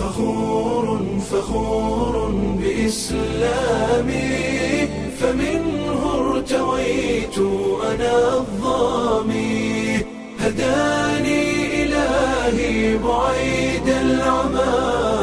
فخور فخور بإسلامي فمنه ارتويت أنا الظامي هداني إلهي بعيد العمى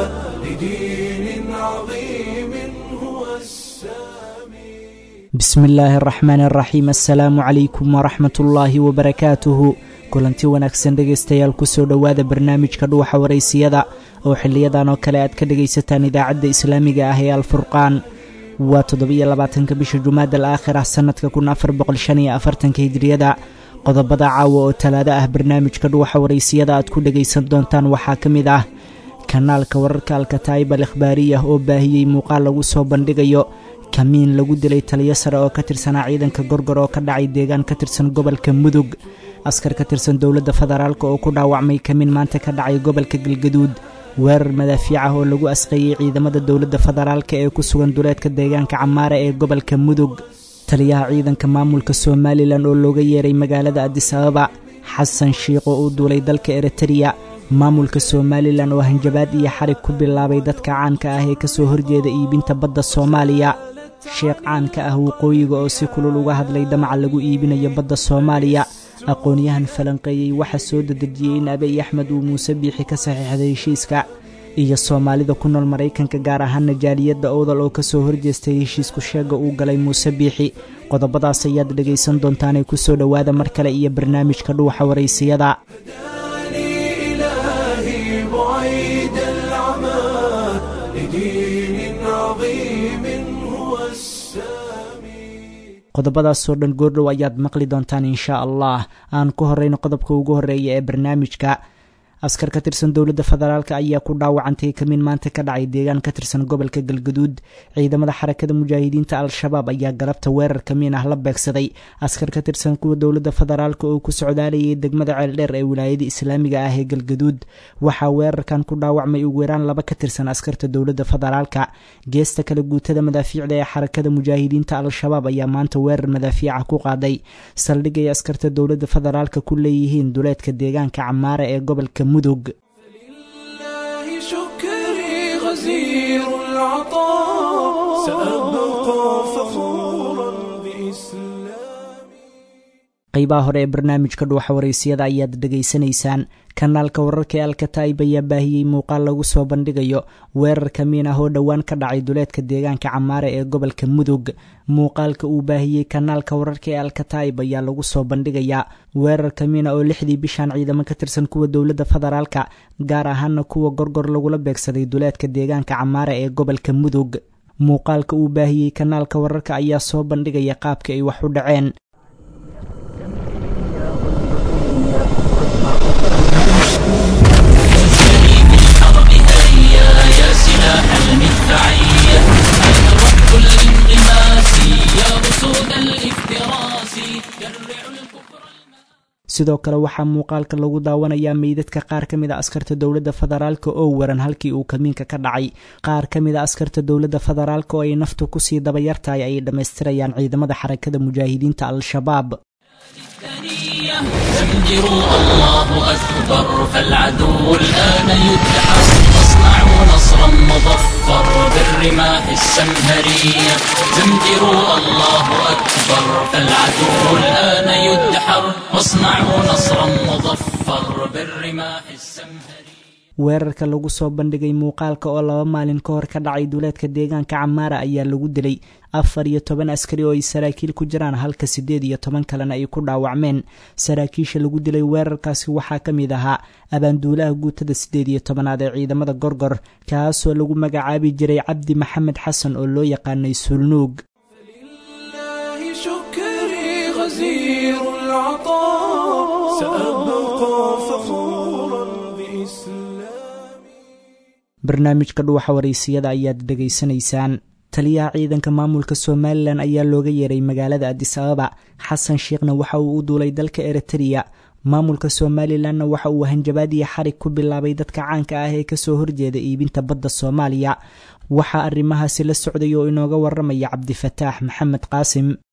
لدين عظيم هو السامي bismi illaahi araxmaani araxiim assalaamu calaykum waraxmat ullaahi wabarakaatuhu kulanti wanaagsan dhegaystayaal kusoo dhowaada barnaamijka dhuuxa waraysiyada oo xiliyadan oo kale aad ka dhegaysataan idaacadda islaamiga ah ee alfurqaan waa toddobiyo labaatanka bisha jumaada al aakhirah sannadka kun afar boqol shan iyo afartanka hijriyada qodobada caawa oo talaado ah barnaamijka dhuuxa waraysiyada aad ku dhegaysan doontaan waxaa ka mid ah kanaalka wararka alkataa'ib al ikhbaariyah oo baahiyey muuqaal lagu soo bandhigayo kamiin lagu dilay taliyo sare oo ka tirsanaa ciidanka gorgor oo ka dhacay deegaan ka tirsan gobolka mudug askar ka tirsan dowladda federaalk oo ku dhaawacmay kamiin maanta ka dhacay gobolka galgaduud weerar madaafiic ah oo lagu asqeeyey ciidamada dowladda federaalk ee ku sugan duleedka deegaanka camaare ee gobolka mudug taliyaha ciidanka maamulka somalilan oo looga yeeray magaalada adis ababa xasan shiikh oo u duulay dalka eritreya maamulka somalilan oo hanjabaad iyo xarig ku bilaabay dadka caanka ah ee kasoo horjeeda iibinta badda soomaaliya sheekh caan ka ah waqooyiga oo si kulul uga hadlay damaca lagu iibinayo badda soomaaliya aqoon-yahan falanqeeyey waxaa soo dedejiyey in abiy axmed uu muuse biixi ka saxiixday heshiiska iyo soomaalida ku nool maraykanka gaar ahaana jaaliyadda owdal oo kasoo horjeestay heshiisku sheega uu galay muuse biixi qodobadaas ayaad dhegaysan doontaanee kusoo dhowaada mar kale iyo barnaamijka dhuuxa waraysiyada هداني إلهي بعيد العمى لدين عظيم هو السامي qodobadaasoo dhan goordhow ayaad maqli doontaan inshaa allah aan ku horeyno qodobka ugu horeeya ee barnaamijka askar ka tirsan dowladda federaalk ayaa ku dhaawacantay kamiin maanta ka dhacay deegaan ka tirsan gobolka galgaduud ciidamada xarakada mujaahidiinta al-shabaab ayaa galabta weerar kamiin ah la beegsaday askar ka tirsan kuwa dowladda federaalk oo ku socdaalayay degmada ceeldheer ee wilaayada islaamiga ah ee galgaduud waxaa weerarkan ku dhaawacmay ugu yaraan laba ka tirsan askarta dowladda federaalka geesta kale guutada madaafiicda ee xarakada mujaahidiinta al-shabaab ayaa maanta weerar madaafiica ku qaaday saldhig ay askarta dowladda federaalka ku leeyihiin duleedka deegaanka camaare ee gobolka mudug لله شكري غزير العطاء سأبقى فخورا بإسلامي qeybaha hore ee barnaamijka dhuuxa waraysiyada ayaad dhegaysanaysaan kanaalka wararka ee alkataa'ib ayaa baahiyey muuqaal lagu soo bandhigayo weerar kamiin ah oo dhowaan ka dhacay duleedka deegaanka camaare ee gobolka mudug muuqaalka uu baahiyey kanaalka wararka ee alkataa'ib ayaa lagu soo bandhigayaa weerar kamiina oo lixdii bishan ciidamo ka tirsan kuwa dowladda federaalka gaar ahaana kuwa gorgor lagula beegsaday duleedka deegaanka camaare ee gobolka mudug muuqaalka uu baahiyey kanaalka wararka ayaa soo bandhigaya qaabka ay wax u dhaceen يا سلاح المدفعية أين رب الانغماس يا أسود الافتراس جرعوا الكفر sidoo kale waxaa muuqaalka lagu daawanayaa meydadka qaar ka mid a askarta dowladda federaalk oo waran halkii uu kamiinka ka dhacay qaar ka mid a askarta dowladda federaalk oo ay naftu kusii dabayartahay ayay dhammaystirayaan ciidamada xarakada mujaahidiinta al-shabaab الثانية زمجروا الله أكبر فالعدو الآن يدحر واصنعوا نصرا مظفر بالرماح السمهرية زمجروا الله أكبر فالعدو الآن يدحر واصنعوا نصرا مظفر بالرماح السمهرية weerarka lagu soo bandhigay muuqaalka oo laba maalin ka hor ka dhacay duleedka deegaanka camaara ayaa lagu dilay afar iyo toban askari oo ay saraakiil ku jiraan halka siddeed iyo toban kalena ay ku dhaawacmeen saraakiisha lagu dilay weerarkaasi waxaa ka mid ahaa abaanduulaha guutada siddeed iyo tobanaad ee ciidamada gorgor kaasoo lagu magacaabi jiray cabdi maxamed xasan oo loo yaqaanay suulnuug لله شكري غزير العطاء سأبقى فخورا بإسلامي barnaamijka dhuuxa waraysiyada ayaad dhegaysanaysaan taliyaha ciidanka maamulka somalilan ayaa looga yeeray magaalada adis ababa xasan sheekhna waxa uu u duulay dalka eritreya maamulka somalilanna waxa uu hanjabaad iyo xarig ku bilaabay dadka caanka ah ee kasoo horjeeda iibinta badda soomaaliya waxaa arrimahaasi la socday oo inooga waramaya cabdifataax maxamed qaasim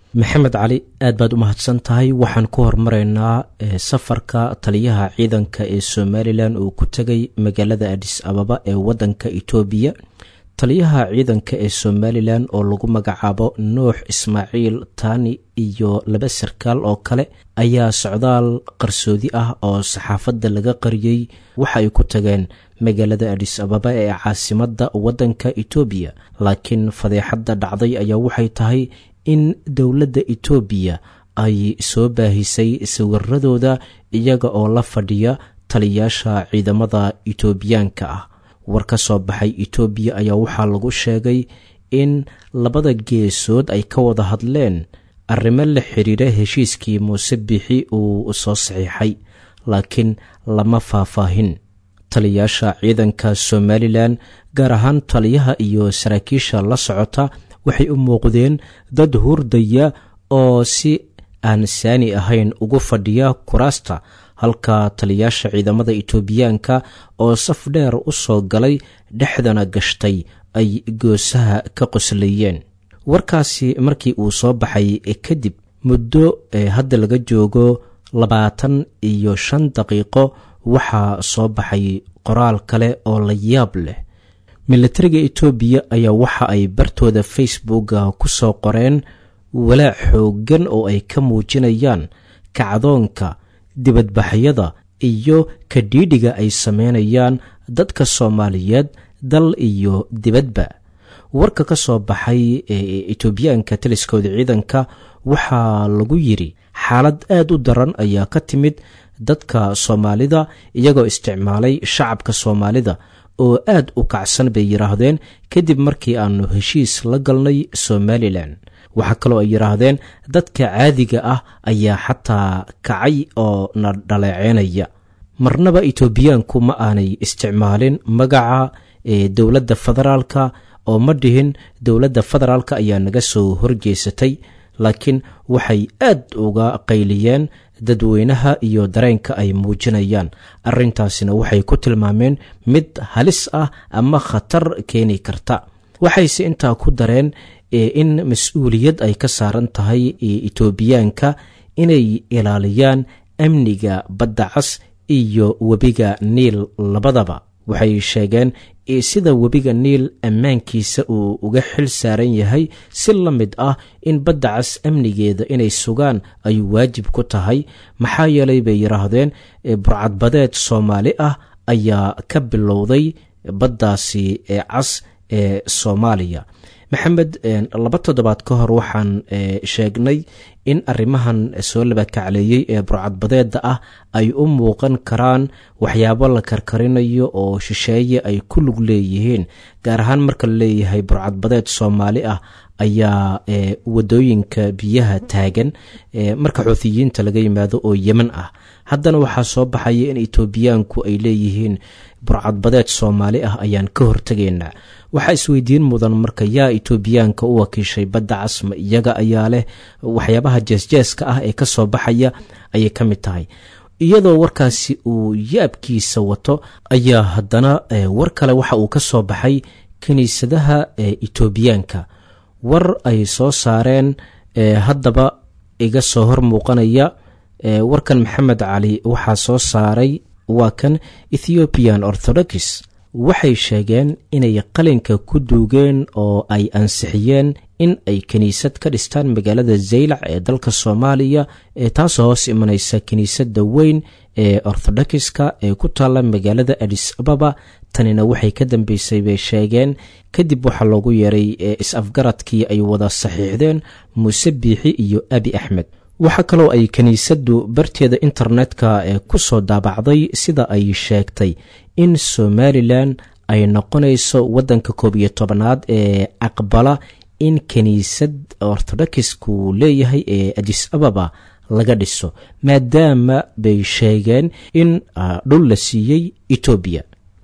maxamed cali aad baad u mahadsan tahay waxaan ku hormaraynaa safarka taliyaha ciidanka ee somalilan uu ku tegay magaalada adis ababa ee wadanka etoobiya taliyaha ciidanka ee somalilan oo lagu magacaabo nuux ismaaciil taani iyo laba sarkaal oo kale ayaa socdaal qarsoodi ah oo saxaafadda laga qariyey waxa ay ku tageen magaalada adis ababa ee caasimadda waddanka etoobiya laakiin fadeexadda dhacday ayaa waxay tahay in dowladda etoobiya ay soo baahisay sawiradooda iyaga oo la fadhiya taliyaasha ciidamada etoobiyaanka ah war ka soo baxay etoobiya ayaa waxaa lagu sheegay in labada geesood ay ka wada hadleen arrimo la xiriira heshiiskii muuse bixi uu soo saxiixay laakiin lama faahfaahin taliyaasha ciidanka somalilan gaar ahaan taliyaha iyo saraakiisha la socota waxay u muuqdeen dad hurdaya oo si aan saani ahayn ugu fadhiya kuraasta halka taliyaasha ciidamada etoobiyaanka oo saf dheer u soo galay dhexdana gashtay ay goosaha ka qoslayeen warkaasi markii uu soo baxay kadib muddo hadda laga joogo labaatan iyo shan daqiiqo waxaa soo baxay qoraal kale oo la yaab leh milatariga etoobiya ayaa waxa ay bartooda facebooka ku soo qoreen walaac xooggan oo ay ka muujinayaan kacdoonka dibadbaxyada iyo kadhiidhiga ay sameynayaan dadka soomaaliyeed dal iyo dibadba warka ka soo baxay ee etoobiyaanka taliskooda ciidanka waxaa lagu yidhi xaalad aad u daran ayaa ka timid dadka soomaalida iyagoo isticmaalay shacabka soomaalida oo aad u kacsan bay yidhaahdeen kadib markii aanu heshiis la galnay somalilan waxaa kaloo ay yidhaahdeen dadka caadiga ah ayaa xataa kacay oo na dhaleeceynaya marnaba etoobiyaanku ma aanay isticmaalin magaca ee dowladda federaalka oo ma dhihin dowladda federaalka ayaa naga soo horjeesatay laakiin waxay aad uga qayliyeen dadweynaha iyo dareenka ay muujinayaan arrintaasina waxay ku tilmaameen mid halis ah ama khatar keeni karta waxayse intaa ku dareen in mas-uuliyad ay ka saaran tahay etoobiyaanka inay ilaaliyaan amniga badda cas iyo webiga niil labadaba waxay sheegeen sida webiga niil ammaankiisa uu uga xil saaran yahay si la mid ah in badda cas amnigeeda inay sugaan ay waajib ku tahay maxaa yeelay bay yidhaahdeen burcadbadeed soomaali ah ayaa ka bilowday baddaasi ee cas ee soomaaliya maxamed laba toddobaad ka hor waxaan sheegnay in arrimahan soo labakacleeyey ee burcadbadeeda ah ay u muuqan karaan waxyaabo la karkarinayo oo shisheeye ay ku lug leeyihiin gaar ahaan marka la leeyahay burcadbadeed soomaali ah ayaa wadooyinka biyaha taagan marka xuutiyiinta laga yimaado oo yeman ah haddana waxaa soo baxaya in etoobiyaanku ay leeyihiin burcadbadeed soomaali ah ayaan ka hortegaynaa waxaa isweydiin mudan marka yaa etoobiyaanka u wakiishay badda casma iyaga ayaa leh waxyaabaha jeesjeeska ah ee kasoo baxaya ayay ka mid tahay iyadoo warkaasi uu yaabkiisa wato ayaa haddana war kale waxa uu ka soo baxay kiniisadaha etoobiyaanka war ay soo saareen haddaba iga soo hor muuqanaya warkan maxamed cali waxaa soo saaray waa kan ethiopian orthodox waxay sheegeen inay qalinka ku duugeen oo ay ansixiyeen in ay kiniisad ka dhistaan magaalada zaylac ee dalka soomaaliya ee taasoo hoos imanaysa kiniisadda weyn ee orthodoxiska ee ku taalla magaalada adis ababa tanina waxay ka dambeysay bay sheegeen kadib waxaa loogu yeeray is-afgaradkii ay wada saxiixdeen muuse biixi iyo abi axmed waxaa kaloo ay kiniisaddu barteeda internetka ee ku soo daabacday sida ay sheegtay in somalilan ay noqonayso waddanka koob iyo tobanaad ee aqbala in kiniisad ortodokisku leeyahay ee adis ababa laga dhiso maadaama bay sheegeen in dhul la siiyey etoobiya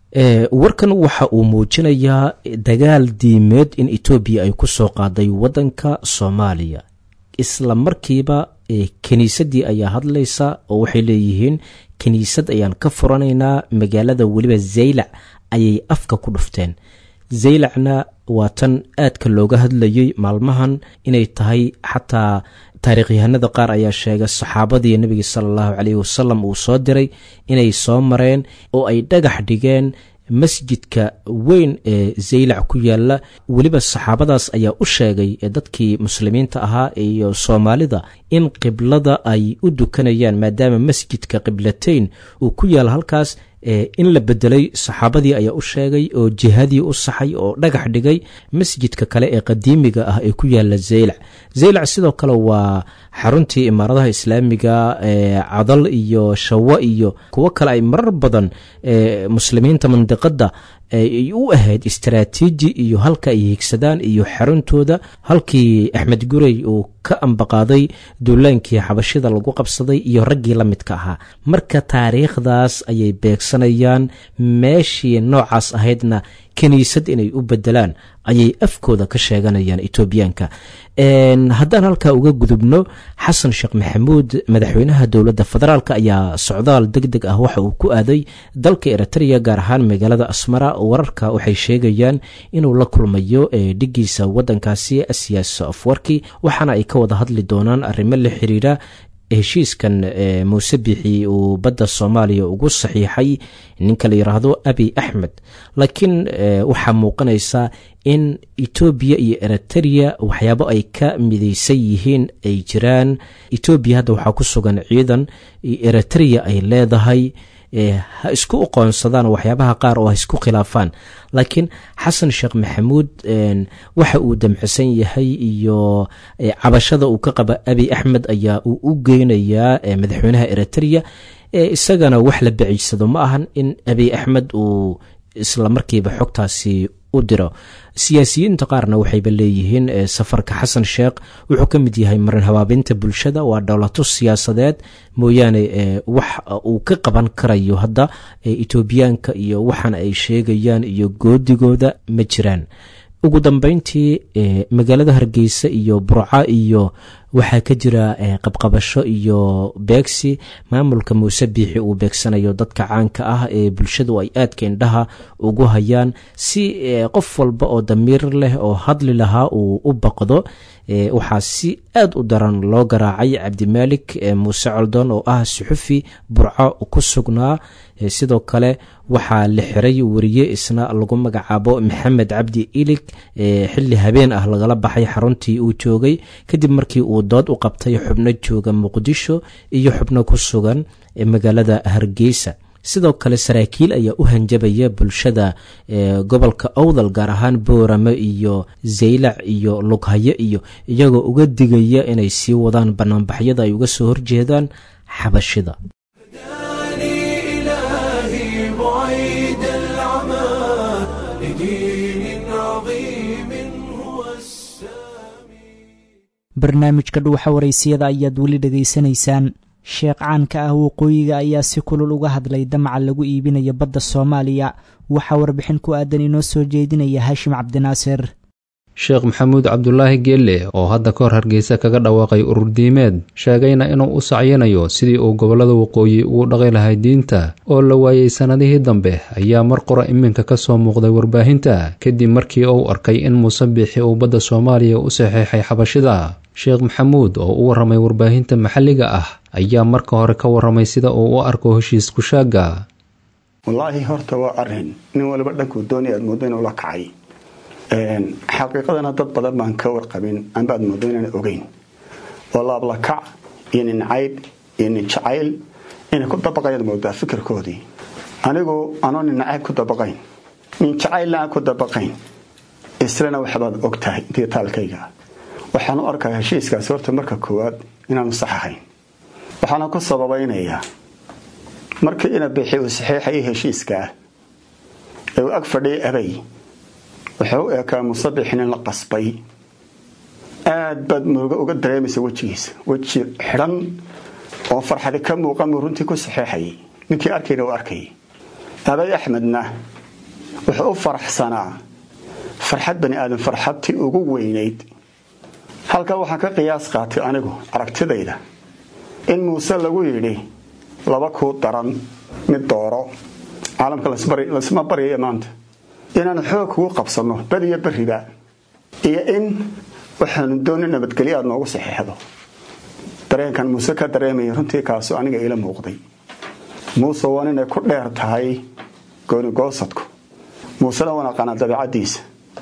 warkan waxa uu muujinayaa dagaal diimeed in etoobiya ay ku soo qaaday waddanka soomaaliya isla markiiba kiniisaddii ayaa hadlaysa oo waxay leeyihiin kiniisad ayaan ka furanaynaa magaalada weliba zaylac ayay afka ku dhufteen zaylacna waa tan aadka looga hadlayey maalmahan inay tahay xataa taariikhyahanada qaar ayaa sheega saxaabadii nebiga sala allahu caleyhi wasalam uu soo diray inay soo mareen oo ay dhagax dhigeen masjidka weyn ee zaylac ku yaala weliba saxaabadaas ayaa u sheegay dadkii muslimiinta ahaa iyo soomaalida in qiblada ay u dukanayaan maadaama masjidka qiblateyn uu ku yaala halkaas in la bedelay saxaabadii ayaa u sheegay oo jihadii u saxay oo dhagax dhigay masjidka kale ee qadiimiga ah ee ku yaala zaylac zaylac sidoo kale waa xaruntii imaaradaha islaamiga cadal iyo shawo iyo kuwo kale ay marar badan muslimiinta mandiqada ay u ahayd istaraatiiji iyo halka ay higsadaan iyo xaruntooda halkii axmed gurey uu ka ambaqaaday duulaankii xabashida lagu qabsaday iyo raggii la midka ahaa marka taariikhdaas ayay beegsanayaan meeshii noocaas ahaydna kiniisad inay u bedelaan ayay afkooda ka sheeganayaan etoobiyaanka haddaan halkaa uga gudubno xasan sheekh maxamuud madaxweynaha dowladda federaalk ayaa socdaal deg deg ah waxa uu ku aaday dalka eritrea gaar ahaan magaalada asmara wararka waxay sheegayaan inuu la kulmayo dhigiisa wadankaasi asiyaas afwarki waxaana ay ka wada hadli doonaan arrimo la xiriira heshiiskan muuse bixi uu badda soomaaliya ugu saxiixay ninka la yidhaahdo abi axmed laakiin waxaa muuqanaysa in etoobiya iyo eritrea waxyaabo ay ka midaysan yihiin ay jiraan etoobiya hadda waxaa ku sugan ciidan eritrea ay leedahay ha isku uqoonsadaan waxyaabaha qaar oo ha isku khilaafaan laakiin xasan sheekh maxamuud waxa uu damcisan yahay iyo cabashada uu ka qaba abi axmed ayaa uu u geynayaa madaxweynaha eritrea isagana wax la baciysado ma ahan in abi axmed uu isla markiiba xogtaasi u diro siyaasiyiinta qaarna waxayba leeyihiin safarka xasan sheekh wuxuu ka mid yahay marin habaabinta bulshada waa dhowlato siyaasadeed mooyaane wax uu ka qaban karayo hadda etoobiyaanka iyo waxaan ay sheegayaan iyo goodigooda ma jiraan ugu dambeyntii magaalada hargeysa iyo burca iyo waxaa ka jira qabqabasho iyo beegsi maamulka muuse biixi uu beegsanayo dadka caanka ah ee bulshadu ay aadka indhaha ugu hayaan si qof walba oo damiir leh oo hadli lahaa uu u baqdo waxaa si aad u daran loo garaacay cabdimaalik muuse coldon oo ah suxufi burco ku sugnaa sidoo kale waxaa la xiray wariye isna lagu magacaabo maxamed cabdi ilig xili habeen ah lagala baxay xaruntii uu joogay kadib markii uu dood u qabtay xubno jooga muqdisho iyo xubno ku sugan magaalada hargeysa sidoo kale saraakiil ayaa u hanjabaya bulshada gobolka owdal gaar ahaan boorame iyo zaylac iyo lughayo iyo iyagoo uga digaya inay sii wadaan banaanbaxyada ay uga soo horjeedaan xabashida barnaamijka dhuuxa waraysiyada ayaad weli dhegaysanaysaan sheekh caanka ah waqooyiga ayaa si kulul uga hadlay damaca lagu iibinayo badda soomaaliya waxaa warbixin ku aadan inoo soo jeedinaya haashim cabdinaasir sheekh maxamuud cabdulaahi geelle oo hadda ka hor hargeysa kaga dhawaaqay ururdiimeed sheegayna inuu u sacyinayo sidii uu gobollada waqooyi ugu dhaqi lahay diinta oo la waayey sannadihii dambe ayaa mar qora iminka ka soo muuqday warbaahinta kadib markii uu arkay in muuse biixi uu badda soomaaliya u saxeexay xabashida sheekh maxamuud oo u warramay warbaahinta maxalliga ah ayaa marka hore ka warramay sida uu u arko heshiis kushaagga wallaahi horta waa arrin nin waliba dhankuu doonay aad mooddo inuu la kacay xaqiiqadana dad badan baan ka warqabin anbaad mooddo inaan ogeyn oo laablakac iyo nin caydh iyo nin jacayl inay ku dabaqayaad moodaa fikirkoodii anigu anoo nin nacayb ku dabaqayn nin jacaylna aan ku dabaqayn islana waxbaad og tahay intii taalkayga waxaan u arkaa heshiiskaasi horta marka koowaad inaanu sax ahayn waxaana ku sababaynayaa markii ina bixi uu saxiixayay heshiiskaah ee uu ag fadhiyay abay wuxuu u eekaa musabixin in la qasbay aad baad murugo uga dareemaysa wejigiisa weji xidhan oo farxadi ka muuqan buu runtii ku saxiixayay ninkii arkayna uu arkayay abay axmedna wuxuu u faraxsanaa farxad bani aadan farxadtii ugu weynayd halkaa waxaan ka qiyaas qaatay anigu aragtidayda in muuse lagu yidhi laba kuu daran mid dooro caalamka lasma baryaya maanta inaanu xoog kugu qabsanno badiyo beriba iyo in waxaanu dooni nabadgelyo aad noogu saxeexdo dareenkan muuse ka dareemaya runtii kaasu aniga iila muuqday muuse waa inay ku dheer tahay goonigoosadku muusena waan aqaanaa dabeicaddiisa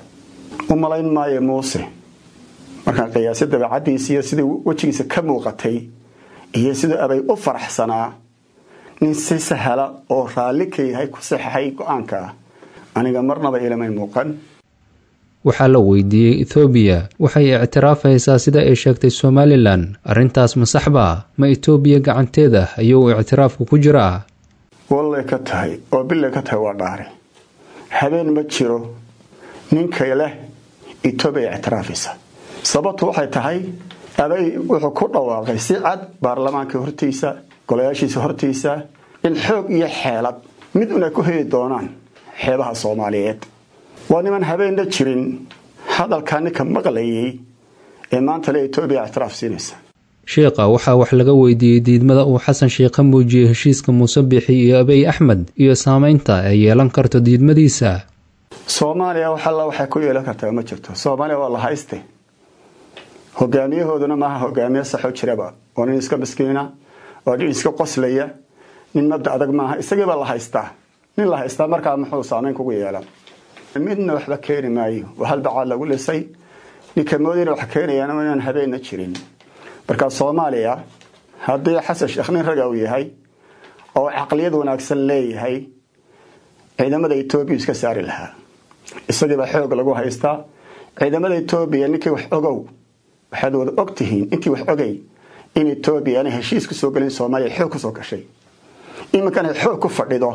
u malayn maayo muuse markaan qiyaasay dabeicaddiisa iyo sidii wejigiisa ka muuqatay iyo siduu abay u faraxsanaa nin si sahla oo raalli ka yahay ku saxaxay go-aanka ah aniga marnaba ilamay muuqan waxaa la weydiiyey ethoobiya waxay ictiraafaysaa sida ay sheegtay somalilan arrintaas ma saxbaa ma etoobiya gacanteeda ayuu ictiraafku ku jiraa wallay ka tahay oo billay ka tahay waa dhaare habeen ma jiro ninkay leh etoobiya ictiraafaysa sababtu waxay tahay abay wuxuu ku dhawaaqay si cad baarlamaanka hortiisa golayaashiisa hortiisa in xoog iyo xeelad mid un ay ku heli doonaan xeebaha soomaaliyeed waa niman habeenna jirin hadalkaa ninka maqlayay ee maanta le etoobiya ictiraaf siinaysa sheikha waxaa wax laga weydiiyey diidmada uu xasan sheikh ka muujiyey heshiiska muuse bixi iyo abiy axmed iyo saamaynta ay yeelan karto diidmadiisa soomaaliya wax alla waxay ku yeelan kartaa ma jirto soomaaliya waa la hayste hogaamiyahooduna maaha hogaamiye saxoo jiraba waa nin iska miskiina waa nin iska qoslaya nin mabda adag maaha isagiibaa la haystaa nin la haystaa markaa muxuu saamayn kugu yeelan midna waxba keeni maayo waa halbacaad lagu lisay ninka moodayna wax keenayaan inaan habeenna jirin marka soomaaliya haddii xasan sheekh nin raga uu yahay oo caqliyad wanaagsan leeyahay ciidamada etoobiya iska saari lahaa isagiibaa xoog lagu haystaa ciidamada etoobiya ninkii wax ogow waxaad wada og tihiin intii wax ogay in etoobiya aanay heshiis ku soo gelin soomaaliya xoog kusoo gashay iminkana xoog ku fadhido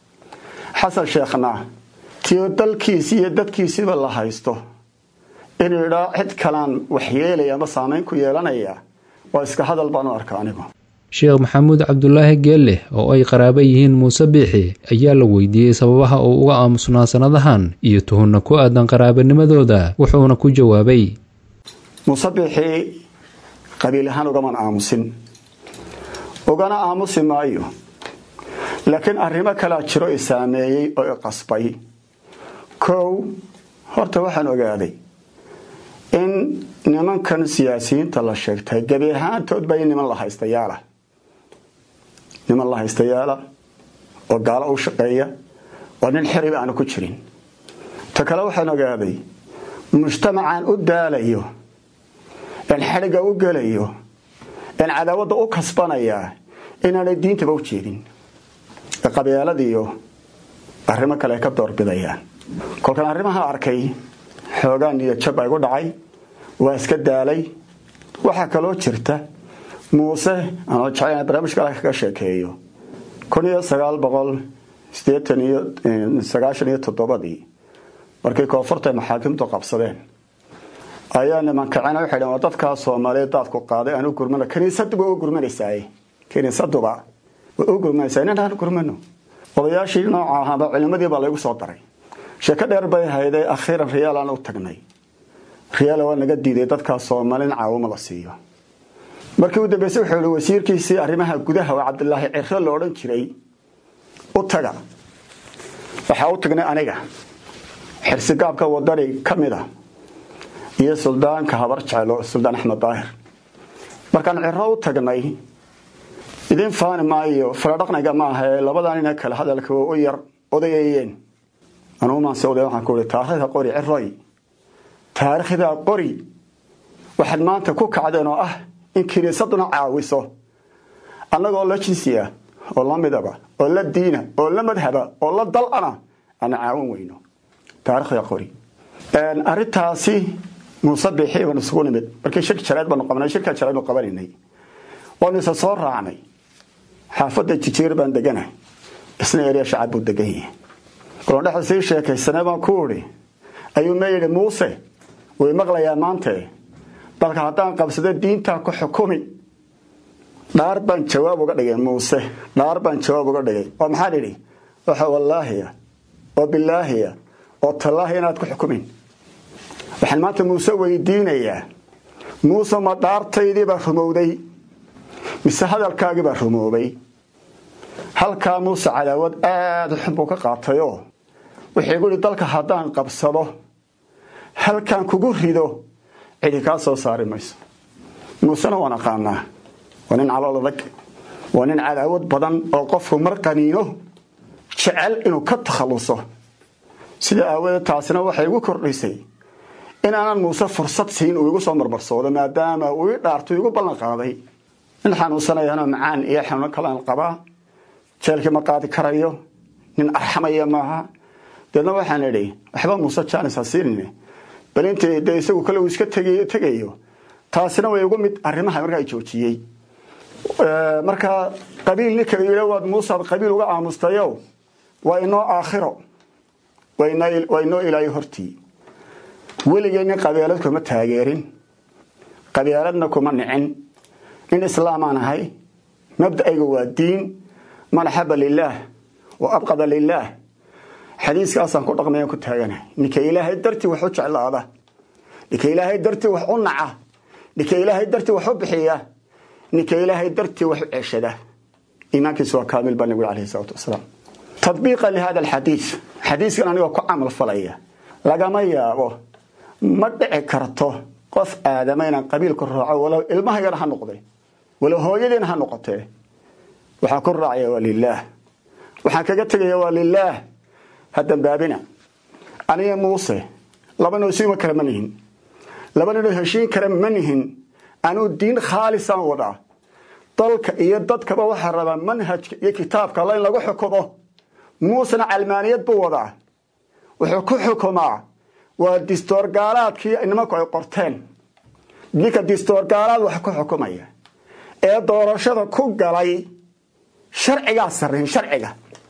xasan sheekhna tiyo dalkiisii iyo dadkiisiiba la haysto inuu idhaa cid kalaan waxyeelaya ama saamayn ku yeelanaya waa iska hadal baan u arka anigu sheekh maxamuud cabdulaahi geelle oo ay qaraaba yihiin muuse biixi ayaa la weydiiyey sababaha uu uga aamusnaa sannadahan iyo tuhunna ku aadan qaraabanimadooda wuxuuna ku jawaabay muuse biixi qabiil ahaan ugaman aamusin ugana aamusi maayo laakiin arrimo kalaa jiro i saameeyey oo i qasbay kow horta waxaan ogaaday in nimankan siyaasiyiinta la sheegtay gebi ahaantood ba niman la haystayaala niman la haystayaala oo gaalo u shaqeeya oo nin xiriba aanu ku jirin ta kale waxaan ogaaday mujtamacaan u daalayo in xadhigga u gelayo in cadaawadda u kasbanaya inaanay diintaba u jeedin qabyaaladiiyo arrimo kale ay ka doorbidayaan kolkaan arrimaha arkay xoogaan iyo jab ay gu dhacay waa iska daalay waxaa kaloo jirta muuse anoo jecel barnaamijka ala kaga sheekeeyo kun iyo sagaal boqol sideetan iyo sagaashan iyo toddobadii markii koonfurta ay maxaakimtu qabsadeen ayaa nimankacena waxay dhn waa dadkaa soomaaliyeed daadku qaaday aanu gurmano kiniisaduba u gurmanaysaay kiniisaduba way u gurmanaysaa inaan gurmano odayaashii nooca ahaaba culimadii baa laygu soo daray sheeko dheer bay hayday akhiiran riyaalaan u tagnay riyaal waa naga diiday dadkaa soomaali in caawimo la siiyo markii u dambeysay wuxuu ihi wasiirkiisii arrimaha gudaha oo cabdilaahi ciro la odhan jiray u taga waxaa u tagnay aniga xirsigaabka wadani ka mid a iyo suldaanka habar jeclo suldaan axmed daahir markaan ciro u tagnay idin faani maayo faladhaqniga maaha ee labadaa nina kale hadalka waa u yar odayayeen anugumaanse oday waxaan ku ihi taarikhda qori ciroy taariikhdaa qori waxaad maanta ku kacdeen oo ah in kiniisaduna caawiso annagoo la jinsi ah oo la midaba oo la diina oo la madhaba oo la dal-ana ana caawin weyno taarikhda qori arintaasi muuse biixi baan isugu nimid markii shir jareed baanu qabanay shirka jareed baanu qabanaynay waanu isa soo raacnay xaafadda jijiir baan deganahay isna erya shacab buu degan yahay kulan dhexda sii sheekaysanay baan ku idhi ayuu ma yidhi muuse way maqlayaa maante dalka haddaan qabsado diintaa ku xukumi dhaar baan jawaab uga dhigay muuse dhaar baan jawaab uga dhigay oo maxaan idhi waxa wallaahiya oo bilaahiya oo tallaahi inaad ku xukumin waxaan maanta muuse weydiinayaa muuse ma dhaartaydiibaa rumowday mise hadalkaagiibaa rumoobay halkaa muuse cadaawad aada xun buu ka qaatayoo wuxuu igu yihi dalka haddaan qabsado halkaan kugu rido cidi kaa soo saari mayso muusena waan aqaanaa waa nin calool adag waa nin cadaawad badan oo qofku mar qaniino jecel inuu ka takhalluso sida aawadeed taasina waxay igu kordhisay inaanan muuse fursad siin uu igu soo marmarsoodo maadaama uu i dhaartu igu ballan qaaday nin xanuunsanayana macaan iyo xanuuno kalaan qabaa jeelkii ma qaadi karayo nin arxamaya maaha deedna waxaan idhi waxba muuse jaanis ha siinine bal intii dee isagu kale uu iska tegayo taasina way igu mid arrimaha markaa joojiyey markaa qabiil ninka yidhi waad muusaad qabiil uga aamustayo waa inoo aakhiro waa inoo ilaayo hortii weligay nin qabeelad kuma taageerin qabeeladna kuma nicin nin islaamaan ahay mabda'ayga waa diin man axaba lilaah wa abqada lilaah xadiiskaasaan ku dhaqmayan ku taaganahay ninka ilaahay dartii wax u jeclaada ninka ilaahay dartii wax u naca ninka ilaahay dartii wax u bixiya ninka ilaahay dartii wax u ceshada iimaankiisu waa kaamil baa nabigu alayhi salaatu wasalaam tadbiiqa lihada alxadiis xadiiskan anigoo ku camal falaya lagama yaabo ma dhici karto qof aadama inaan qabiilku raaco walow ilmahaygana ha noqday walow hooyadiina ha noqotee waxaan ku raacaya waa lilaah waxaan kaga tegaya waa lilaah ha dambaabina aniga muuse laba noo isuma kale ma nihin laba ninoo heshiin kale ma nihin anuu diin khaalisaan wadaa dalka iyo dadkaba waxaa rabaa manhajka iyo kitaabka alla in lagu xukumo muusena calmaaniyad buu wadaa wuxuu ku xukumaa waa distoor gaalaadkii nimanku ay qorteen ninka distoor gaalaad wax ku xukumaya ee doorashada ku galay sharcigaa sarreyn sharciga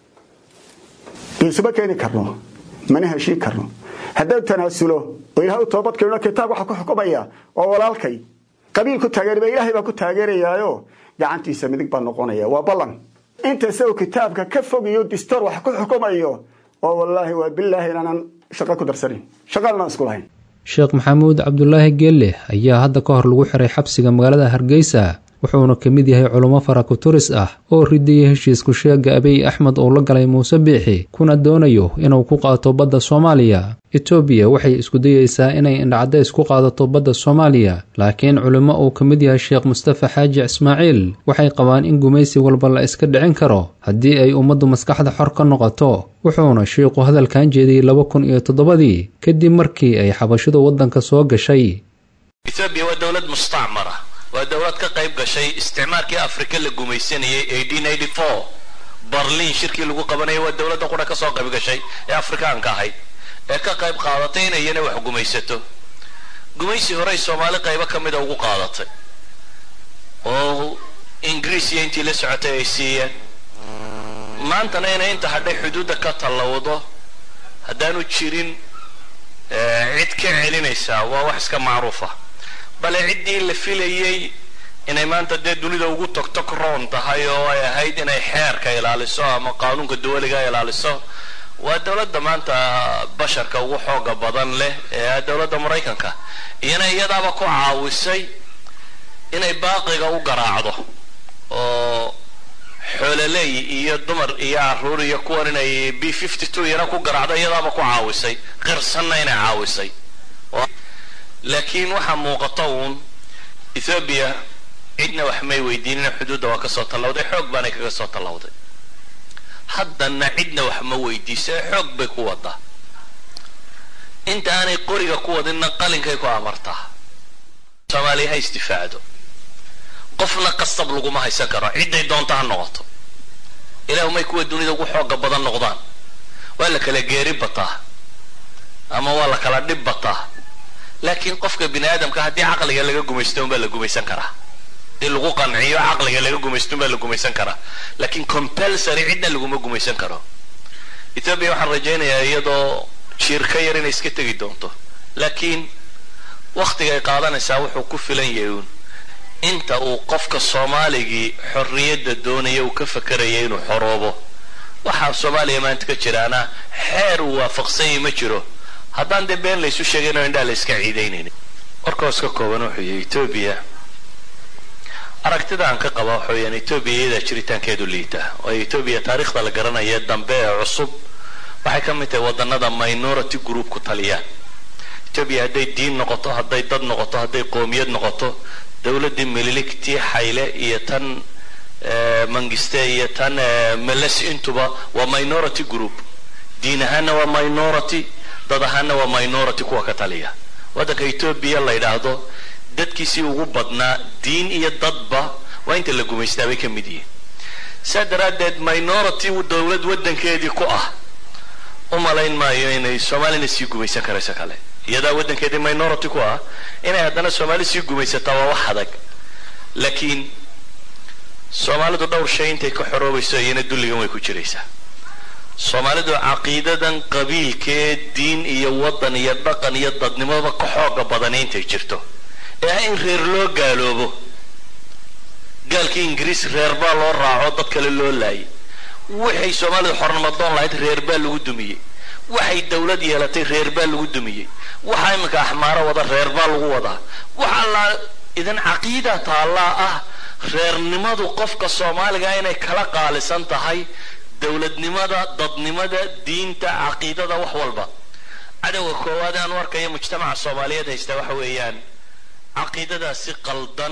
isuma keeni karno mana heshiin karno haddau tanaasulo oo ilahay u toobadkeeno kitaab waxa ku xukumaya oo walaalkay qabiil ku taageerba ilaahay baa ku taageerayaayo gacantiisa midig baa noqonaya waa ballan inta isagoo kitaabka ka fogiyo distoor wax ku xukumayo oo wallaahi waa bilaahi inaanan shaqo ku darsanin shaqaanaan isku lahayn sheekh maxamuud cabdulaahi geelle ayaa hadda ka hor lagu xiray xabsiga magaalada hargeysa wuxuuna ka mid yahay culummo farakuturis ah oo ridiyay heshiisku sheega abiy axmed uu la galay muuse biixi kuna doonayo inuu ku qaato badda soomaaliya etoobiya waxay isku dayeysaa inay indhacadays ku qaadato badda soomaaliya laakiin culimmo uu ka mid yahay sheekh mustafa xaaji ismaaciil waxay qabaan in gumaysi walba la iska dhicin karo haddii ay ummaddu maskaxda xor ka noqoto wuxuuna shiiqu hadalkan jeediyey laba kun iyo toddobadii kadib markii ay xabashidu waddanka soo gashay etoobiya waa dowlad mustacmara waa dowlad ka qayb gashay isticmaalkii afrika la gumaysanayay barliin shirkii lagu qabanayay waa dowladda qura ka soo qayb gashay ee afrikaanka ahayd ee ka qayb qaadatay inay iyana wax gumaysato gumaysi horey soomaali qaybo ka mida ugu qaadatay oo ingiriisiya intii la socotay ay siiyeen maantana inay inta hadhay xuduudda ka tallawdo haddaanu jirin cid ka celinaysaa waa wax iska macruufa bale ciddii la filayey inay maanta dee dunida ugu togtog roon tahay oo ay ahayd inay xeerka ilaaliso ama qaanuunka dawaliga ilaaliso waa dowladda maanta basharka ugu xooga badan leh ee dowladda maraykanka iyana iyadaaba ku caawisay inay baaqiga u garaacdo oo xoololey iyo dumar iyo caruur iyo kuwan inay b fifty two iyana ku garaacdo iyadaaba ku caawisay qirsanna inay caawisay laakiin waxaa muuqata uun ethoobiya cidna wax may weydiinina xuduudda waa kasoo tallawday xoog baanay kaga soo tallawday haddana cidna wax ma weydiisa xoog bay ku wadaa inta aanay qoriga ku wadinna qalinkay ku amartaa soomaaliya ha isdifaacdo qofna qasab laguma haysan karo cidday doonta ha noqoto ilaahu may kuwa dunida ugu xooga badan noqdaan waa la kala geeri bataa ama waa la kala dhib bataa laakiin qofka bini aadamka haddii caqliga laga gumaysto unbaa la gumaysan karaa haddii lagu qanciyo caqliga laga gumaysto unbaa la gumaysan karaa laakiin compulsory cidna laguma gumaysan karo ethoobia waxaan rajaynayaa iyadoo jiirka yar inay iska tegi doonto laakiin waktiga ay qaadanaysaa wuxuu ku filan yahay uun inta uu qofka soomaaligii xorriyadda doonaya uu ka fakaraya inuu xoroobo waxaa soomaaliya maanta ka jiraana xeer uu waafaqsanyay ma jiro haddaan dee been laysu sheegayn oo indhaa la iska ciidaynaynin warkaos ka kooban wuxuu yahay etoobiya aragtida aan ka qaba waxa weyaan etoobiya iyadaa jiritaankeedu liita oo etoobiya taariikhda la garanaya dambe ee cusub waxay ka mid tahay wadannada minority group ku taliyaan etoobiya hadday diin noqoto hadday dad noqoto hadday qoomiyad noqoto dowladdii mililigtii xayle iyo tan mangiste iyo tan meles intuba waa minority group diin ahaanna waa minority dad ahaanna waa minority kuwa ka taliya waddanka etoobiya la yidhaahdo dadkiisii ugu badnaa diin iyo dadba waa inta la gumaystaa bay ka mid yihiin saa daraaddeed minority dowlad waddankeedii ku ah u malayn maayo inay soomaalina sii gumaysan karayso kale iyadaa waddankeedii minority ku ah inay haddana soomaali sii gumaysataa waa wax adag laakiin soomaalidu dhowr shay intay ka xoroobayso iyana dulligan way ku jiraysaa soomaalidu caqiidadan qabiilkee diin iyo waddan iyo dhaqan iyo dadnimoba ka xooga badani intay jirto ee ah in reer loo gaaloobo gaalkii ingiriis reer baa loo raaco dad kale loo laayay waxay soomaalidu xornimadoon lahayd reer baa lagu dumiyey waxay dowlad yeelatay reer baa lagu dumiyey waxa iminka axmaaro wada reer baa lagu wadaa waxaa la idan caqiida taallaa ah reernimadu qofka soomaaliga inay kala qaalisan tahay dowladnimada dadnimada diinta caqiidada wax walba cadowga koowaad aan u arkayo mujtamaca soomaaliyeed haysta waxa weeyaan caqiidadaas si qaldan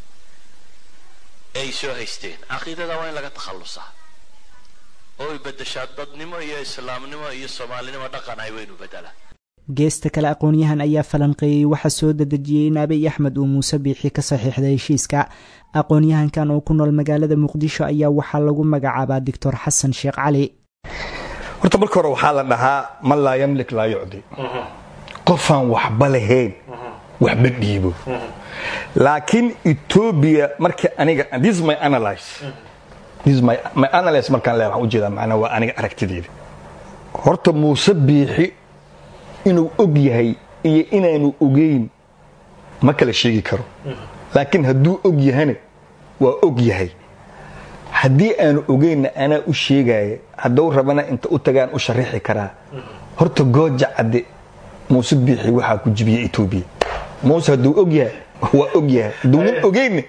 ay soo haysteen caqiidada waa in laga takhallusaa oo ay beddeshaa dadnimo iyo islaamnimo iyo soomaalinimo dhaqan ay weynu beddelaan geesta kale aqoon-yahan ayaa falanqeeyey waxaa soo dadejiyey in abiy axmed uu muuse biixi ka saxiixday heshiiska aqoon-yahankan oo ku nool magaalada muqdisho ayaa waxaa lagu magacaabaa doctor xasan sheekh cali horta marka hore waxaa la dhahaa man laa yamlik laa yucdi qofaan waxba lahayn waxba dhiibo laakiin etoobiya marka aniga this is my analyze this is my, my analyze markaan leeyahay waxaan ujeedaa macnaa waa aniga aragtideeda horta muuse biixi inuu og yahay iyo inaanu ogeyn ma kala sheegi karo laakiin hadduu og yahana waa og yahay haddii aanu ogeynna anaa u sheegaya hadduu rabana inta u tagaan u sharaxi karaa horta gooja cadde muuse biixi waxaa ku jibiya etoobiya muuse hadduu og yahay waa og yahay hadduunan ogeynna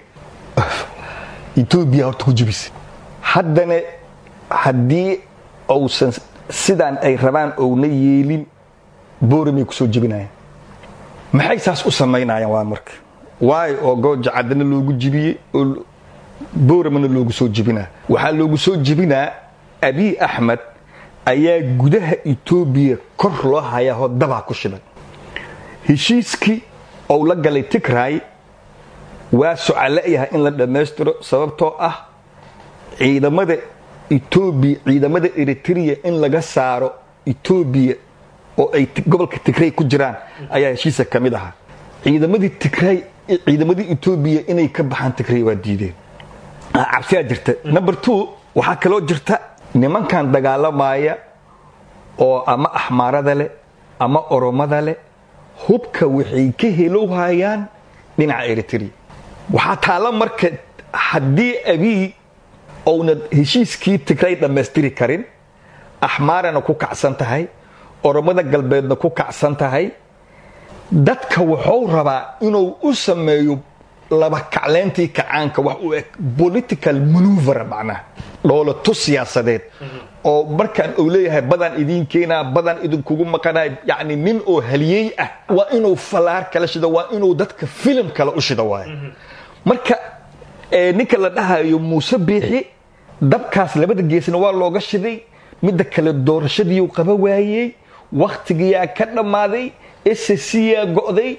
etoobiya horta ku jibisa haddana haddii uusan sidaan ay rabaan ouna yeelin booramay kusoo jebinayaan maxay saas u samaynayaan waa marka waayo oo gooja caddana loogu jibiyey oo booramana loogu soo jebinaa waxaa loogu soo jebinaa abiy axmed ayaa gudaha etoobiya kor loo hayaahoo dabaa ku shidan heshiiskii ou la galay tigray waa socaleyahay in la dhammaystiro sababtoo ah ciidamada etoobiya ciidamada eritrea in laga saaro etoobiya oo ay gobolka tigray ku jiraan ayaa heshiisa ka mid ahaa ciidamadii tigray ciidamadii etoobiya inay ka baxaan tigray waa diideen cabsiyaa jirta number two waxaa kaloo jirta nimankan dagaalamaya oo ama axmaarada leh ama oromada leh hubka waxay ka helowhayaan dhinaca eritrea waxaa taalla marka haddii abiy ouna heshiiskii tigray dhammaystiri karin axmaarana ku kacsan tahay oromada galbeedna ku kacsan tahay dadka wuxuu rabaa inuu u sameeyo laba kacleyntii kacaanka wax u eg political manuver macnaha dhoolato siyaasadeed oo markaan uu leeyahay badan idiin keenaa badan idinkugu maqanay yacni nin oo haliyey ah waa inuu falaar kala shido waa inuu dadka filim kale u shido waayo marka ninka la dhahayo muuse biixi dabkaas labada geesna waa looga shiday midda kale doorashadiiu qaba waayey wakhtigiyaa ka dhammaaday ssyaa go'day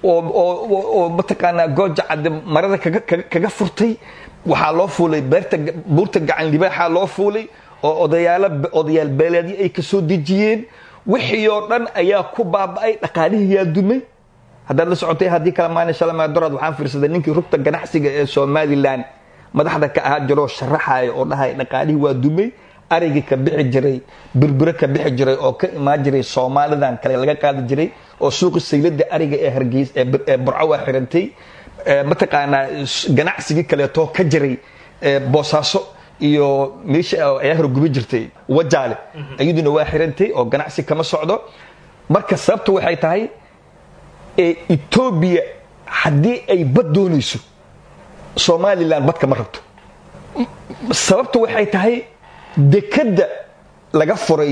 oo mataqaanaa gooja cadde marada kaga furtay waxaa loo fuulay buurta gacan libaaxaa loo fuulay oo odayaal beeleedyo ay ka soo dejiyeen wixii oo dhan ayaa ku baaba'ay dhaqaalihii yaa dumay haddaad la socotay haddii kale maalin shalama doraad waxaan fiirsaday ninkii rugta ganacsiga ee somalilan madaxda ka ahaa jiroo sharaxaya oo dhahay dhaqaalihii waa dumay arigii ka bixi jiray birbiro ka bixi jiray oo ka imaan jiray soomaalidan kale laga qaadi jiray oo suuqi saylada ariga ee hargeys ee burco waa xirantay mataqaanaa ganacsigii kaleetoo ka jiray boosaaso iyo meesha ayaa horgubi jirtay wajaale iyaduna waa xirantay oo ganacsi kama socdo marka sababta waxay tahay etoobiya haddii ay bad doonayso somalilan bad kama rabto sababta waxay tahay dekadda laga furay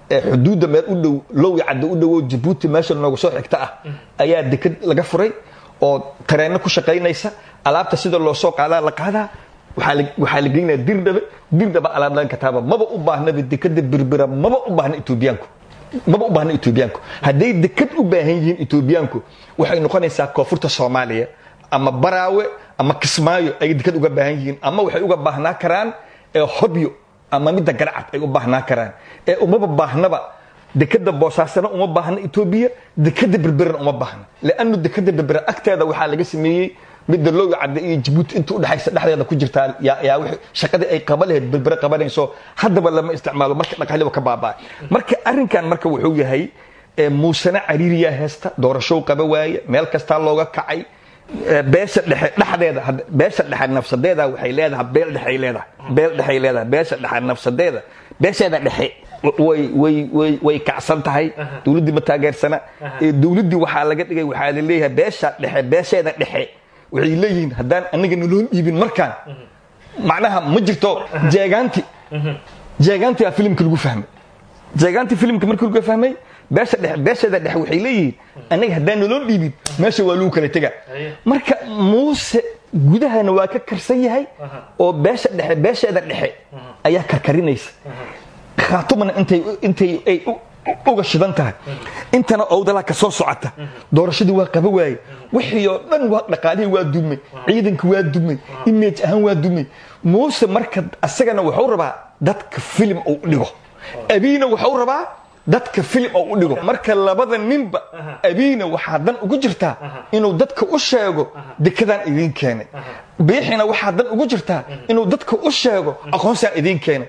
xuduudda meel u dhow lowi cadda u dhowo jabuuti meesha noogu soo xigta ah ayaa deked laga furay oo tareenno ku shaqaynaysa alaabta sida loo soo qaadaa la qaadaa waxaa la geynaya dirdhabe dirdhaba alaab laga kataaba maba u baahnaba dekeda birbira maba u baahna etoobiyaanku maba u baahna etoobiyaanku hadday deked u baahan yihiin etoobiyaanku waxay noqonaysaa koonfurta soomaaliya ama baraawe ama kismaayo ay deked uga baahan yihiin ama waxay uga baahnaa karaan hobyo ama midda garcad ay u baahnaa karaan ee umaba baahnaba dekeda boosaasana uma baahna etoobiya dekeda berbirana uma baahna leanu dekeda berbera agteeda waxaa laga sameeyey midda looga cadda iyo jabuuti inta udhexaysa dhexdeeda ku jirtaa yaa w shaqadii ay qaba lahayd berbere qabanayso haddaba lama isticmaalo marka dhaqaaliba ka baabaa marka arrinkan marka wuxuu yahay muusena cariiriyaa heesta doorashow qaba waaye meel kastaa looga kacay beesha dhexe dhexdeeda beesha dhexe nafsadeeda waxay leedahay beel dhexay leedahay beel dhexay leedahay beesha dhexe nafsadeeda beesheeda dhexe way way way way kacsan tahay dowladdii ma taageersana dowladdii waxaa laga dhigay waxaa la leeyahay beesha dhexe beesheeda dhexe waxay leeyihiin haddaan anaga naloo dhiibin markaan macnaha ma jirto jeegaanti jeegaanti aa filimka lagu fahmay jeegaanti filimka markii lagu fahmay beesha dhexe beesheeda dhexe waxay leeyihiin anaga haddaan naloo dhiibin meesha waa lagu kala tegaa marka muuse gudahana waa ka karsan yahay oo beesha dhexe beesheeda dhexe ayaa karkarinaysa khaatumana intay intay ay uga shidan tahay intana owdalaa ka soo socota doorashadii waa qaba waaye wixii oo dhan dhaqaalihii waa dumay ciidanka waa dumay image ahaan waa dumay muuse marka asagana wuxuu rabaa dadka filim uu dhigo abiina wuxuu rabaa dadka filim oo u dhigo marka labada ninba abiina waxaa dan ugu jirtaa inuu dadka u sheego dekadaan idiin keenay biixina waxaa dan ugu jirtaa inuu dadka u sheego aqoonsaan idiin keenay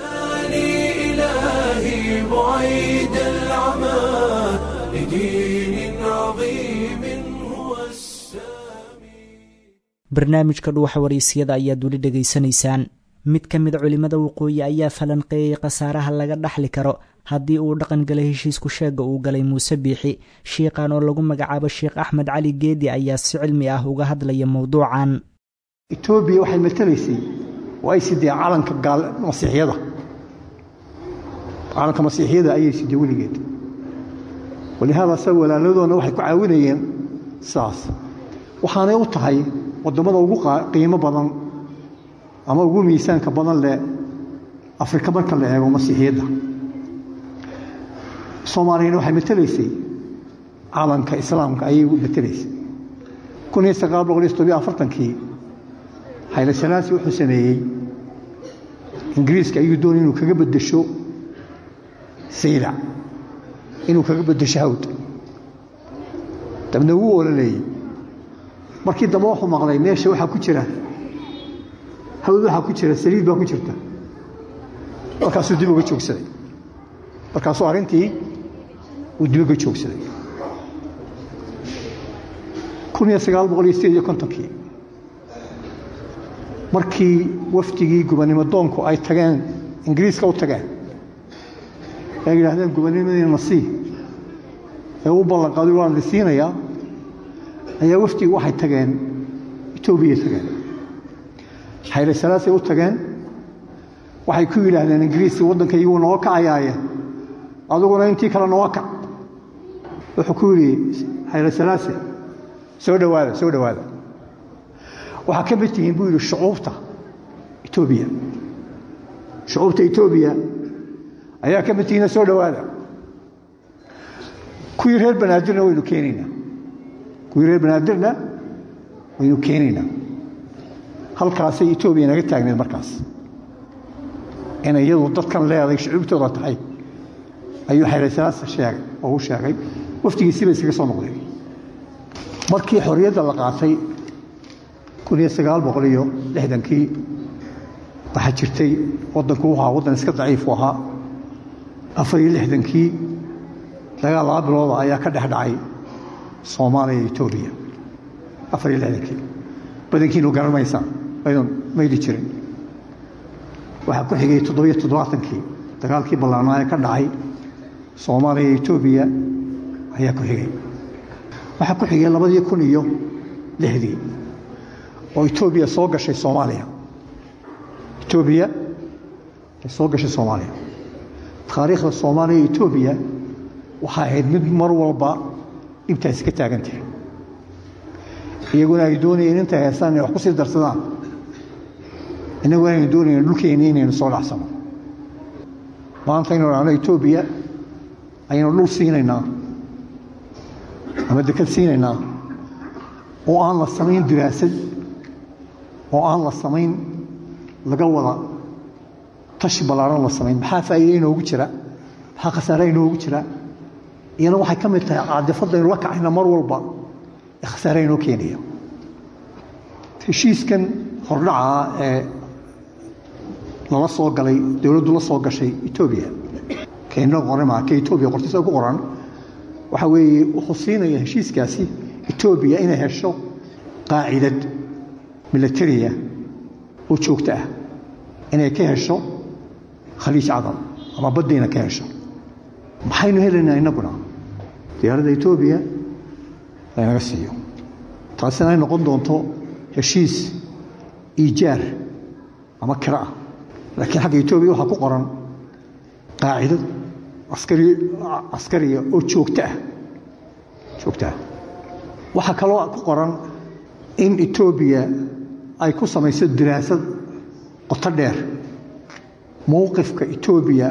إلهي بعيد العمى لدين عظيم هو السامي barnaamijka dhuuxa waraysyada ayaad weli dhegaysanaysaan mid ka mid culimmada waqooyi ayaa falanqeeyey khasaaraha laga dhaxli karo haddii uu dhaqan galay heshiisku sheega uu galay muuse biixi shiiqan oo lagu magacaabo sheekh axmed cali geedi ayaa si cilmi ah uga hadlaya mowduucan etoobiya waxay matalaysay oo ay sidee calanka gaal masiixyada calanka masiixiyada ayay sidee weligeed walihaada sa walaaladoona waxay ku caawinayeen sidaas waxaanay u tahay waddamada ugu qiimo badan ama ugu miisaanka badan leh afrika marka la eego masiixiyadda soomaaliyana waxay matelaysay calanka islaamka ayay matelaysay kun iyo sagaal boqol iyo toddobiyo afartankii xayla salaasi wuxuu sameeyey ingiriiska ayuu doonay inuu kaga beddesho saylac inuu kaga beddesho hawd dabna wuu ololeeyey markii dambe wuxuu maqlay meesha waxaa ku jira hawd waxaa ku jira saliid baa ku jirta markaasuu dib uga joogsaday markaasuu arrintii uu dib uga joogsaday kun iyo sagaal boqol iyo sideed iyo kontonkii markii wafdigii gubannimo doonku ay tageen ingiriiska u tageen ay yidhaahdeen gubannimadiina nasii ee u ballanqaaday waan la siinayaa ayaa wafdigi waxay tageen etoobiyay tageen xayre salaasay u tageen waxay ku yidhaahdeen ingiriisi waddankaygi wuu nooga kacayaaye aduguna intii kale nooga kac wuxuu ku yidhi xayre salaase soo dhowaada soo dhowaada waxaa ka mid tihiin buu yidhi shucuubta etoobiya shucuubta etoobiya ayaa ka mid tihiina soo dhowaada kuwii reer banaadirna waynu keenaynaa kuwii reer banaadirna waynu keenaynaa halkaasay etoobiya naga taagneed markaas inay iyadu dadkan leeday shucuubtooda tahay ayuu xayrasalaas sheegay oo u sheegay wafdigiisiiba iskaga soo noqdeen markii xorriyadda la qaatay kun iyo sagaal boqol iyo lixdankii waxaa jirtay waddanku wuxuu ahaa waddan iska daciifu ahaa afar iyo lixdankii dagaal laba bilooda ayaa ka dhex dhacay soomaaliya iyo etoobiya afar iyo lixdankii badankiinu garanmaysaa aydan mayli jirin waxaa ku xigay toddobiyo toddobaatankii dagaalkii ballaarnaa ee ka dhacay soomaaliya iyo etoobiya ayaa ku xigay waxaa ku xigay labadii kun iyo lixdii oo etoobiya soo gashay soomaaliya etoobiya ay soo gashay soomaaliya taariikhda soomaaliya iyo etoobiya waxay ahayd mid mar walba dhibtaasi ka taagan tahay iyaguna ay doonayeen intay haystaan inay wax ku sii darsadaan innaguna aynu doonayeen dhulkeenni inaynu soo dhacsano maanta aynu dhahno etoobiya ayaynu dhul siinaynaa ama dekad siinaynaa oo aan la samayn diraasad oo aan la samayn laga wada tashi ballaaran la samayn maxaa faa'iida inoogu jira maxaa khasaare inoogu jira iyana waxay ka mid tahay caadifadaynu la kacayna mar walba ee khasaare inoo keenaya heshiiskan hordhaca ee lala soo galay dowladdu la soo gashay etoobiya keenna qoran maa ka etoobiya qortiisa ku qoran waxa weeye wuxuu siinaya heshiiskaasi etoobiya inay hesho qaacidad milatariya oo joogto ah inay ka hesho khaliij cadal ama baddiina ka hesho maxaynu helaynaa innaguna diyaaradda etoobiya laynaga siiyo taasina ay noqon doonto heshiis iijaar ama kira ah laakiin xagga etoobiya waxaa ku qoran qaacidad askari askariya oo joogto ah joogto ah waxaa kaloo ku qoran in etoobiya ay ku samayso diraasad qoto dheer mowqifka etoobiya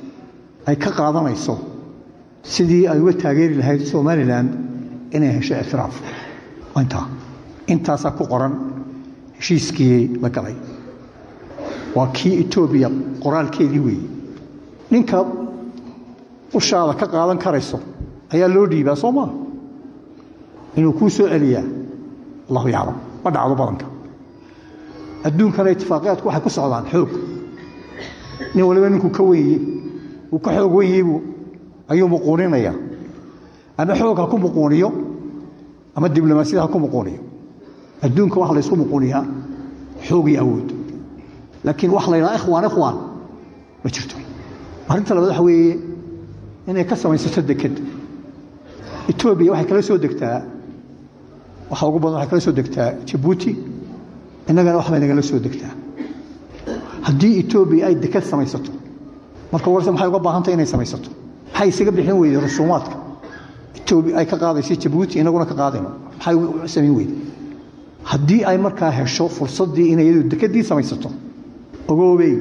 ay ka qaadanayso sidii ay uga taageeri lahayd somalilan inay hesho ictiraaf intaa intaasaa ku qoran heshiiskii la galay waa kii etoobiya qoraalkeedii weeye ninka ushaada ka qaadan karayso ayaa loo dhiibaa soo maa inuu kuu soo celiyaa allahu yaclam ma dhacdo badanka adduunkana itifaaqiyaadku waxay ku socdaan xoog nin waliba ninkuu ka wenye uu ka xoog wenyeybuu ayuu muquuninaya ama xoog ha ku muquuniyo ama diblomaasiyad ha ku muquuniyo adduunka waxa laysku muquuniyaa xoog iyo awood laakiin waxa la ydhaha ikhwaan ikhwaan ma jirto arrinta labaad waxa weeye inay ka samaysato deked etoobiya waxay kala soo degtaa waxa ugu badan waxay kala soo degtaa jabuuti innagana waxbay nagala soo degtaa haddii etoobiya ay deked samaysato marka warse maxay uga baahantay inay samaysato maxay isaga bixin weyday rusuumaadka etoobiya ay ka qaadayso jabuuti innaguna ka qaadayno maxay u samayn weyday haddii ay markaa hesho fursaddii inay iyadu dekeddii samaysato ogoobey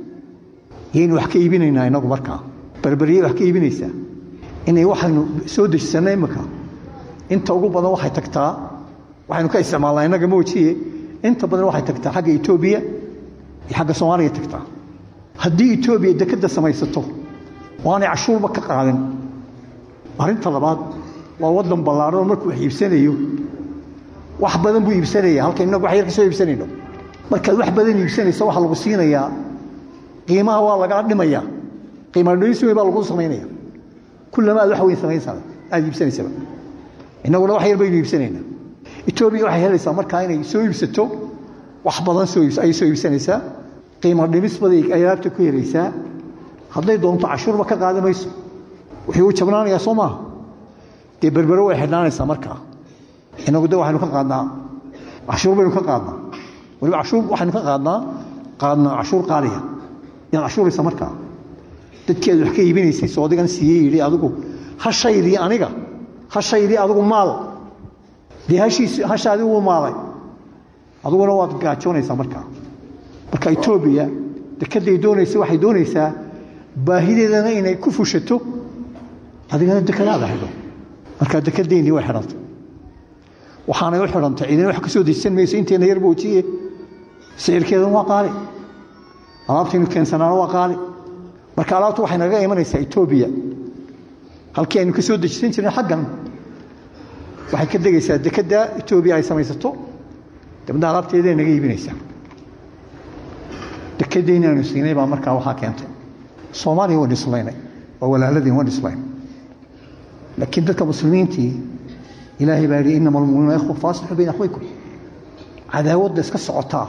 yaynu wax ka iibinaynaa innagu markaa berberyay wax ka iibinaysaa inay waxaynu soo dejisanna imika inta ugu badan waxay tagtaa waxaynu ka isticmaalnaa innaga moojiye inta badan waxay tagtaa xagga etoobiya iyo xagga soomaaliya tagtaa haddii etoobiya dekedda samaysato oo aanay cashuurba ka qaadin arrinta labaad waa waddan ballaaran oo markuu wax iibsanayo wax badan buu iibsanaya halka innagu wax yar ka soo iibsanayno markaad wax badan iibsanayso waxaa lagu siinayaa qiimaha waa lagaa dhimaya qiima dhimis weyn baa lagu samaynaya kullama aad wax weyn samaynsaa aad iibsanaysaba innaguna wax yar baynu iibsanaynaa etoobiya waxay helaysaa markaa inay soo iibsato wax badan soo ayay soo iibsanaysaa qiimo dhimis baday alaabta ku helaysaa hadday doonto cashuurba ka qaadi mayso wuxuu u jabnaanayaa soo maaha dee berbero way xidhnaanaysaa markaa inagu de waxaynu ka qaadnaa cashuur baynu ka qaadnaa waliba cashuur waxaynu ka qaadnaa qaadnaa cashuur qaaliya yaad cashuuraysa markaa dadkii aad wax ka iibinaysay soo adigan siiyey yidhi adigu hashaydii aniga hashaydii adigu maal dee hashiis hashaadii wuu maalay adiguna waad gaajoonaysaa markaa marka etoobiya dekedday doonaysa waxay doonaysaa baahideedana inay ku fushato adigana dekadaada xidho markaa dekedaynii way xidhantay waxaanay u xidhantay cidina wax ka soo dejisan mayso intayna yar boojiye sicirkeedana waa qaali alaabtaynu keensanaana waa qaali marka alaabtu waxay naga imanaysaa etoobiya halkii aynu ka soo dejisan jirnay xaggan waxay ka degaysaa dekedda etoobiya ay samaysato dabadna alaabteeday naga iibinaysaa dekedayni aynu siinay baa markaa waxaa keentay soomaaliya waan dhislaynay waa walaaladii waan dhislayn laakiin dadka muslimiintii ilaahay baa yidhi inama almuminuuna ikhwa faaslixu bayna akhwaykum cadaawadda iska socotaa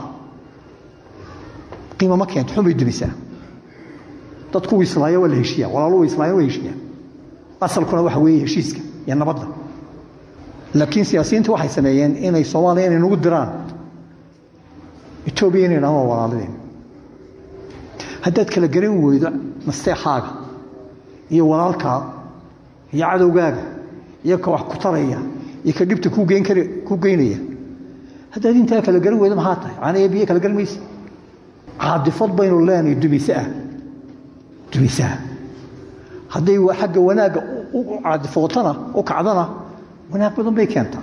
qiima ma keento xun bay dumisaa dadku islaaya waa la heshiiya walaalu islaaya waa heshiiya asalkuna waxa weeye heshiiska iyo nabadda laakiin siyaasiyiintu waxay sameeyeen inay soomaaliya inay nagu diraan etoobiya inay dhahaan waa walaaladeen haddaad kala garan weydo nasteexaaga iyo walaalkaa iyo cadowgaaga iyo ka wax ku taraya iyo ka dhibta ku geyn kar ku geynaya haddaad intaa kala garan weyda maxaa tahay caana ee biyo kala garan maysa caadifad baynu leenahay dumise ah dumise ah hadday xagga wanaagga u caadifootana u kacdana wanaag badan bay keentaa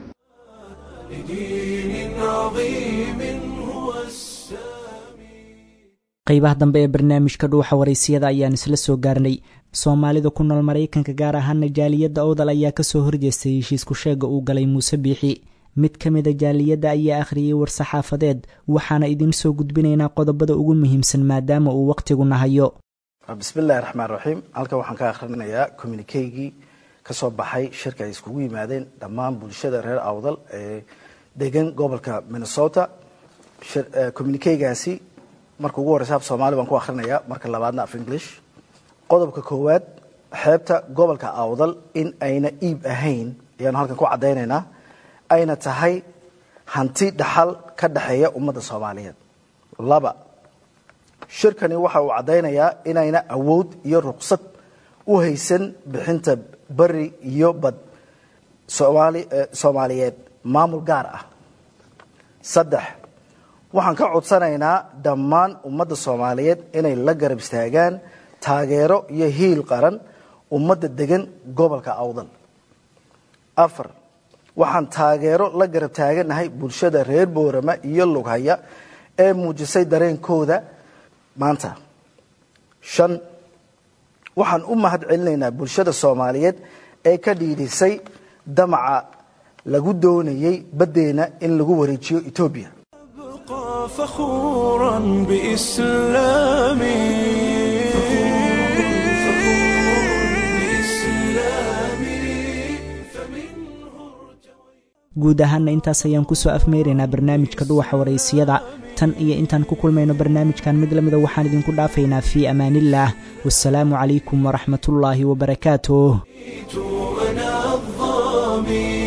لدين عظيم هو السامي qaybaha dambe ee barnaamijka dhuuxa waraysiyada ayaan isla soo gaarnay soomaalida ku nool maraykanka gaar ahaana jaaliyadda owdal ayaa kasoo horjeestay heshiisku sheega uu galay muuse biixi mid ka mida jaaliyadda ayaa akhriyey war-saxaafadeed waxaana idiin soo gudbinaynaa qodobada ugu muhiimsan maadaama uu wakhtigu nahayo bismillahi raxmaan raxiim halkan waxaan ka akhrinayaa communikeygii ka soo baxay shirka ay iskugu yimaadeen dhammaan bulshada reer awdal ee degan gobolka minnesota communikeygaasi marka ugu horeysa af soomaali baan ku akhrinayaa marka labaadna af english qodobka koowaad xeebta gobolka awdal in ayna iib ahayn ayaanu halkan ku caddaynaynaa ayna tahay hanti dhaxal ka dhexeeya ummadda soomaaliyeed laba shirkani waxa uu caddaynayaa inayna awood iyo ruqsad u haysan bixinta beri iyo bad soomaaliyeed maamul gaar ah saddex waxaan ka codsanaynaa dhammaan ummadda soomaaliyeed inay la garab istaagaan taageero iyo hiil qaran ummadda degan gobolka awdal afar waxaan taageero la garab taaganahay bulshada reer boorama iyo lughaya ee muujisay dareenkooda maanta shan waxaan u mahad celinaynaa bulshada soomaaliyeed ee ka dhiidhisay damaca lagu doonayay baddeena in lagu wareejiyo etoobiya أبقى فخورا بإسلامي guud ahaanna intaas ayaan kusoo afmeyraynaa barnaamijka dhuwaxa waraysiyada tan iyo intaan ku kulmayno barnaamijkan mid lamida waxaan idinku dhaafaynaa fii amaaniillaah wasalaamu calaykum waraxmatullaahi wabarakaatuh أنا الظامي